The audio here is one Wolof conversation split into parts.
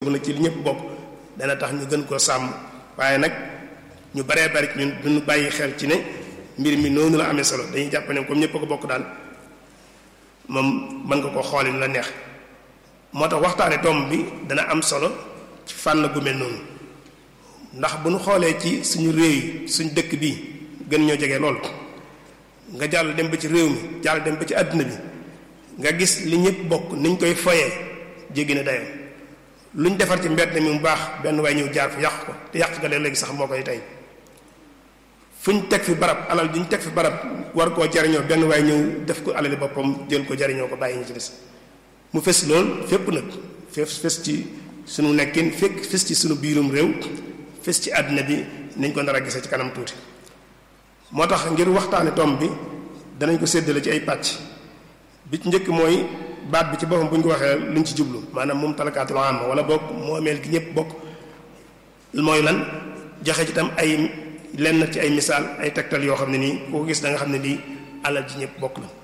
góorgóorlu nag ci li ñëpp bokk dana tax ñu gën koo sàmm waaye nag ñu baree bari ñun duñu bàyyi xel ci ne mbir mi noonu la amee solo dañuy jàpp ne comme ñëpp a ko bokk daal moom mën nga ko xooli la neex moo tax waxtaane tomb bi dana am solo ci fànn gu mel noonu ndax bu ñu xoolee ci suñu réew yi suñu dëkk bi gën ñoo jege lool nga jàll dem ba ci réew mi jàll dem ba ci àdduna bi nga gis li ñëpp bokk niñ koy foyee jéggi na dayoo luñ defar ci mbedd mi mu baax benn waay ñëw jaar fi yàq ko te yàq ga léegi sax moo koy tey fuñ teg fi barab alal duñ teg fi barab war koo jariñoo benn waay ñëw def ko alali boppam jël ko jariñoo ko bàyyi ñu ci des mu fes lool fépp nag fes fes ci sunu nekkin fekk fes ci sunu biirum réew fes ci àddina bi nañ ko nar a gisee ci kanam tuuti moo tax ngir waxtaane tomb bi danañ ko séddale ci ay pàcc bi ci njëkk mooy baat bi ci boppam bu ñu ko waxee luñ ci jublu maanaam moom talakaatul am wala bokk moomeel gi ñëpp bokk mooy lan joxe ci tam ay lenn ci ay misaal ay tegtal yoo xam ne nii ku ko gis da nga xam ne lii alal ji ñëpp bokk la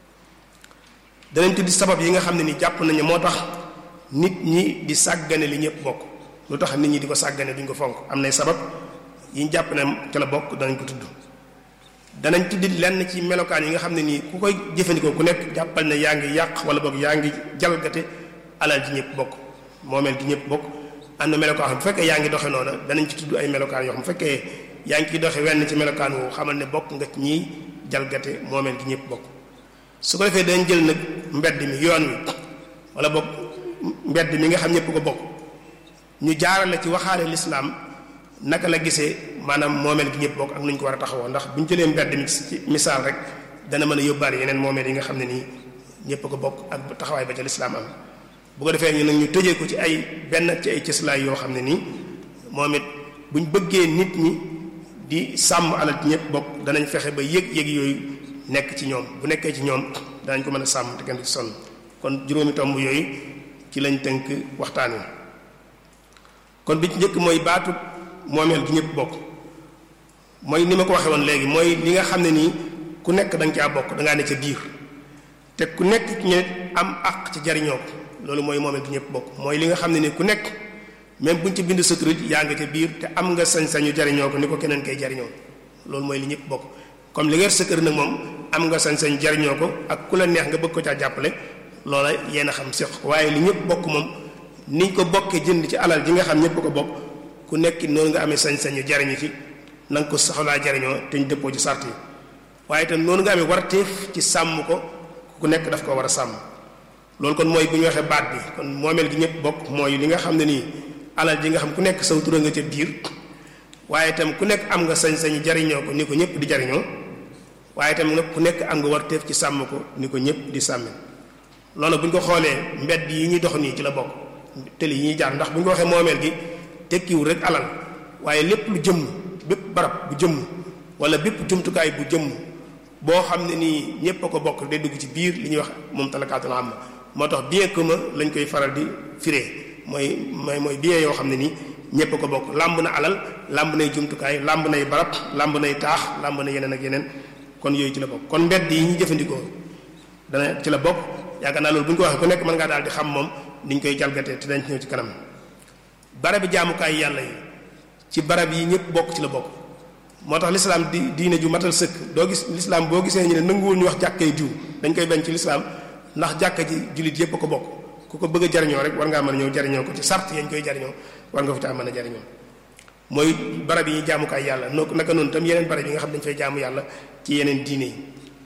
danañ tuddi sabab yi nga xam ne nii jàpp nañu moo tax nit ñi di sàggane li ñëpp bokk lu tax nit ñi di ko sàggane duñ ko fonk am nay sabab yi ñu jàpp ne ca la bokk danañ ko tudd danañ tuddi lenn ci melokaan yi nga xam ne nii ku koy jëfandikoo ku nekk jàppal ne yaa ngi yàq wala boog yaa ngi jalgate alal ji ñëpp bokk moomeel gi ñëpp bokk am na melokaan xam bu fekkee yaa ngi doxe noona danañ ci tudd ay melokaan yoo xam bu fekkee yaa ngi ciy doxe wenn ci melokaan woowu xamal ne bokk nga ci ñiy jalgate moomeel gi ñëpp bokk su ko defee dañ jël nag mbedd mi yoon wi wala boog mbedd mi nga xam ñëpp ko bokk ñu jaarale ci waxaale lislaam naka la gisee maanaam moomeel gi ñëpp bokk ak nu ñu ko war a taxawoo ndax bu ñu jëlee mbedd mi ci misaal rek dana mën a yóbbaale yeneen moomeel yi nga xam ne nii ñëpp ko bokk ak taxawaay ba ca lislaam am bu ko defee ñu nag ñu tëjee ko ci ay benn ci ay cëslaay yoo xam ne nii moom it bu ñu bëggee nit ñi di sàmm alal ci ñëpp bokk danañ fexe ba yëg-yëg yooyu nekk ci ñoom bu nekkee ci ñoom danañ ko mën a sàmm te kenn du ci sonn kon juróomi tomb yooyu ci lañ tënk waxtaan wi kon bi ci njëkk mooy baatu moomeel gi ñëpp bokk mooy ni ma ko waxee woon léegi mooy li nga xam ne nii ku nekk da nga caa bokk da ngaa ne ca biir te ku nekk ci ñu am àq ci jariñoo ko loolu mooy moomeel gi ñëpp bokk mooy li nga xam ne nii ku nekk même buñ ci bind sa tur yaa nga ca biir te am nga sañ-sañu jariñoo ko ni ko keneen koy jariñoo loolu mooy li ñëpp bokk comme li nga sa kër nag moom am nga sañ-sañ jariñoo ko ak ku la neex nga bëgg ko caa jàppale loola yéen a xam séq waaye li ñëpp bokk moom niñ ko bokkee jënd ci alal ji nga xam ñëpp ko bokk ku nekk noonu nga amee sañ-sañu jariñu ci na nga ko soxlaa jariñoo te ñu dëppoo ci sart yi waaye itam noonu nga amee warteef ci sàmm ko ku nekk daf ko war a sàmm loolu kon mooy bu ñu waxee baat bi kon moomeel gi ñëpp bokk mooy li nga xam ne nii alal ji nga xam ku nekk saw tura nga ca biir waaye itam ku nekk am nga sañ-sañu jariñoo ko ni ko ñëpp di jariñoo waaye itam nag ku nekk am nga warteef ci sàmm ko ni ko ñëpp di sàmme loolu bu ñu ko xoolee mbedd yi ñuy dox nii ci la bokk tëli yi ñuy jaar ndax bu ñu ko waxee moomeel gi tekkiwul rek alal waaye lépp lu jëmm bépp barab bu jëmm wala bépp jumtukaay bu jëmm boo xam ne nii ñépp a ko bokk day dugg ci biir li ñuy wax moom talakaatul am moo tax bien commun lañ koy faral di firee mooy mooy mooy bien yoo xam ne nii ñépp a ko bokk làmb na alal làmb nay jumtukaay làmb nay barab làmb nay taax làmb na yeneen ak yeneen kon yooyu ci la bokk kon mbedd yi ñu jëfandikoo dana ci la bokk yaakaar naa loolu bu ñu ko waxee ku nekk mën ngaa daal di xam moom niñ koy jalgatee te dañ ci ñëw ci kanam barabi jaamukaay yàlla yi ci barab yi ñëpp bokk ci la bokk moo tax lislaam di diine ju matal sëkk doo gis lislaam boo gisee ñu ne nanguwul ñu wax jàkkay diw dañ koy bañ ci lislaam ndax jàkka ji jullit yëpp a ko bokk ku ko bëgg a jariñoo rek war ngaa mën a ñëw jariñoo ko ci sart yañ koy jariñoo war nga fi taa mën a jariñoo mooy barab yi ñuy jaamukaay yàlla noo naka noonu tam yeneen barab yi nga xam dañ fay jaamu yàlla ci yeneen diine yi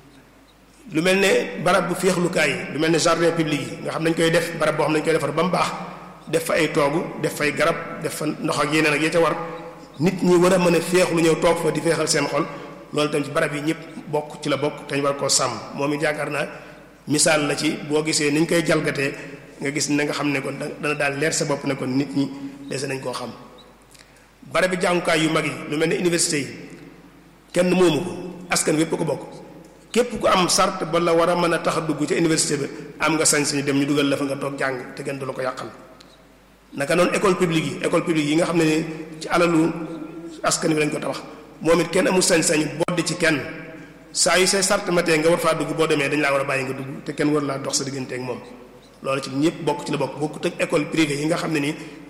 lu mel ne barab bu féexlukaay yi lu mel ne jardin public yi nga xam dañ koy def barab boo xam dañ koy defar ba mu baax def fa ay toogu def fay garab def fa ndox ak yeneen ak ya ca war nit ñi war a mën a féexlu ñëw toog fa di féexal seen xol loolu tam ci barab yi ñëpp bokk ci la bokk te ñu war koo sàmm moom it yaakaar naa misaal la ci boo gisee ni ñu koy jalgatee nga gis na nga xam ne kon dana daal leer sa bopp ne kon nit ñi dese nañ koo xam barab bi jàngukaay yu mag yi lu mel ne université yi kenn moomu ko askan wépp ko bokk képp ku am sart ba la war a mën a tax a dugg ca université bi am nga sañ sañu dem ñu dugal la fa nga toog jàng te kenn du la ko yàqal naka noonu école publique yi école publique yi nga xam ne ni ci alalu askan wi lañ ko tabax moom it kenn amul sañ-sañu boddi ci kenn saa yu say sart matee nga war faa dugg boo demee dañ laa war a bàyyi nga dugg te kenn war laa dox sa diggante ak moom loolu ci ñëpp bokk ci la bokk bokkut ak école privée yi nga xam ne nii